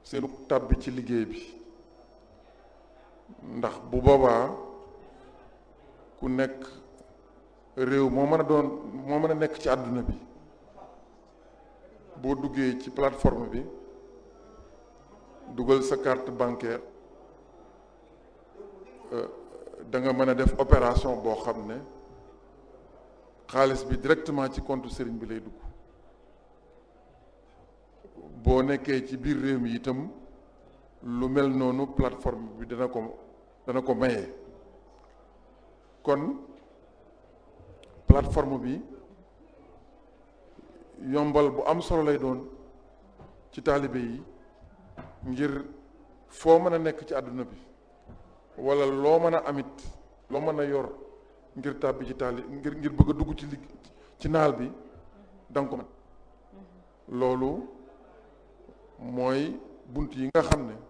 seenu tàbbi ci liggéey bi ndax bu boobaa ku nekk réew moo mën a doon moo mën a nekk ci àdduna bi boo duggee ci plateforme bi dugal sa carte bancaire da nga mën a def opération boo xam ne xaalis bi directement ci compte sëriñ bi lay dugg boo nekkee ci biir réew mi itam lu mel noonu plateforme bi dana ko dana ko maye kon plateforme bi yombal bu am solo lay doon ci taalibe yi ngir foo mën a nekk ci àdduna bi wala loo mën a amit loo mën a yor ngir tàbbi ci taali ngir ngir bëgg a dugg ci ligg ci naal bi danga ko mën loolu mooy bunt yi nga xam ne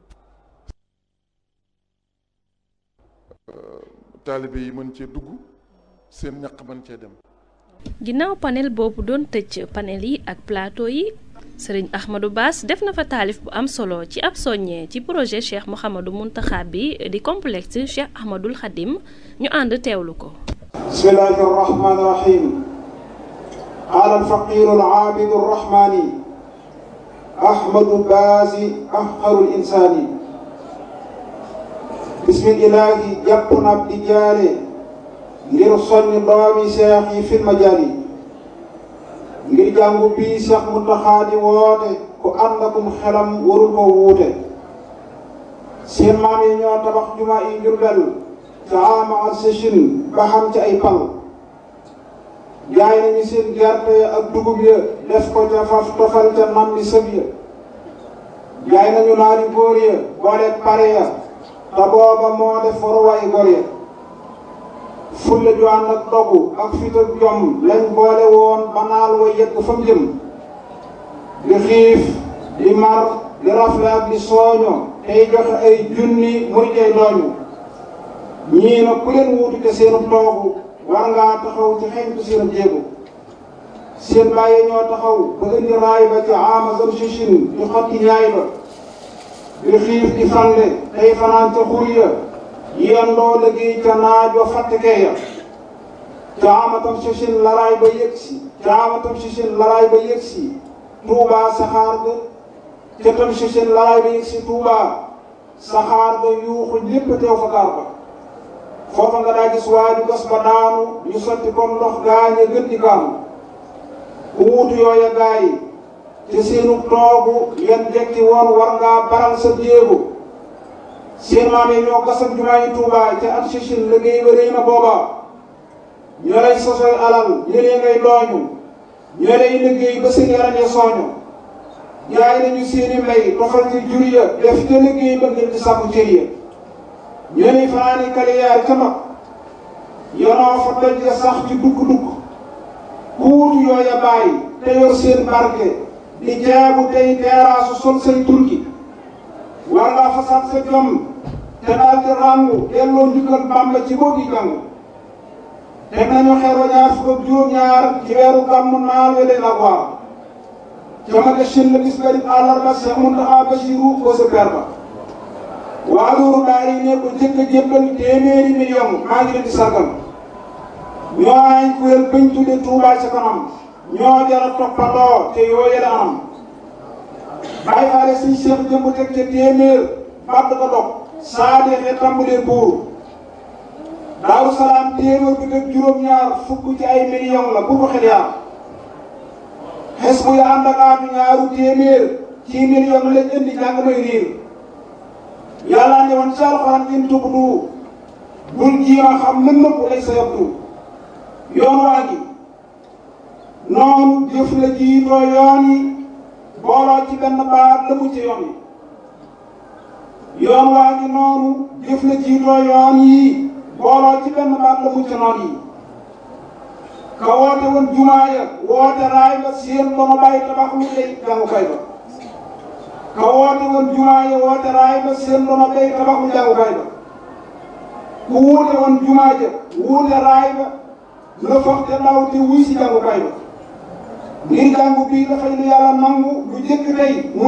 taalibe yi mën cee dugg seen ñaq mën cee dem ginnaaw panel boobu doon tëj panel yi ak plateau yi sëriñ Ahmadou Bass def na fa taalif bu am solo ci ab soññee ci projet Cheikh Mouhamadou Mountakha bi di complexe Cheikh Ahmadoul Khadim ñu ànd teewlu ko bismillahi arrahmani irrahim qaala alfaqiru alaabidu arrahmani ahmadu baasi ahqaru linsaani bismillahi jàpp na ab di jaare ngir soññ doomi seex yi fil majaali ngir jàngu bii seex Muntaxa di woote ku ànd akum xelam warul ko wuute seen maam yi ñoo tabax jumaa yi Jurbel ca ama ak sëchin ba xam ci ay pal jaay nañu seen gerte ak dugub ya def ko ca faf tofal ca nam bi sëb ya jaay nañu naari góor ya boole pare ya te booba moo def waruwaay gor ya fulla ju ànd ak dogu ak fit ak jom lañ boole woon ba naal wa yegg fa mu jëm di xiif di mar di rafle ak di sooño tey joxe ay junni muy tey dooñu ñii na ku leen wuutu te seenu toogu war ngaa taxaw ci xeñtu seen jéego seen bàyyi ñoo taxaw ba indi raay ba ci ama zam sichin di xotti ñaay ba di xiif di fande tey fanaan ca xur ya yendoo liggéey ca naaj wa fàttekee ya caamatam sichin laraay ba yëgsi caamatam sichin laraay ba yëgsi tuubaa saxaar ga ca tam sichin laraay ba yëgsi tuubaa saxaar ga yuuxu ñépp teew fa gaar ba foofa nga daa gis waaju gas ba daanu ñu sotti comme ndox gaañe gën di kaanu ku wuutu yooya gaay yi ci seenu toogu yan jekki woon war ngaa baral sa jéego seen maam yi ñoo gasal jumaa yi Tuubaa ca at sichin liggéey ba rëy na booba ñoo lay sosoy alal ñëlee ngay dooñu ñoo lay liggéey ba seen yaram ya sooñu jaay nañu seeni mbay tofal ci jur ya def ca liggéey ba ngir di sàkku cër ya ñoo lay fanaani kaliyaar ca mag yonoo fa doj ya sax ci dugg-dugg ku wutu yooya bàyyi te yor seen barke di jaabu tey teeraasu sol say turki war ngaa fasaat sa jom te daal di ràngu delloo njukkal Bàmba ci boo gi jàng teg nañu xeer wa ñaar fukk ak juróom-ñaar ci weeru gàmmu naal we leen ak waar ca ma shin la bis barib àllarba Seex Muntaxa Basiru ko sa per ba waa loolu daal yi ne ko jëkk a jébbal téeméeri million maa ngi leen di sargal ñoo ay kuréel bañ tudde Tuubaa ca kanam ñoo jara toppandoo te yooye la anam bàyyi faale suñ seex jëmb teg ca téeméer bàdd ko dog saa deexee tàmbalee buur daaru salaam téeméer bi teg juróom-ñaar fukk ci ay million la bu ko xel yaar xes bu ya ànd ak aatu ñaaru téeméer ci million lañ indi jàng may riir yàlla ne woon ci alxuraan in tubdu bul jiima xam lën nëpp lay sa yabdu yoon waa gi noonu jëf la jiitoo yoon yi booloo ci benn baat la mu ci yoon yi yoon waa ngi noonu jëf la jiitoo yoon yi booloo ci benn baat la mu ci noon yi ka woote woon jumaa ya woote raay ba seen ba ma bàyyi tabax lu lay jàngukaay ba ka woote woon jumaa ya woote raay ba seen ba ma bàyyi tabax lu jàngukaay ba ku wuute woon jumaa ja wuute raay ba la foog te ndaw te wuy si jàngukaay ba ngir jàngu bii dafay lu yàlla nangu lu jëkk tey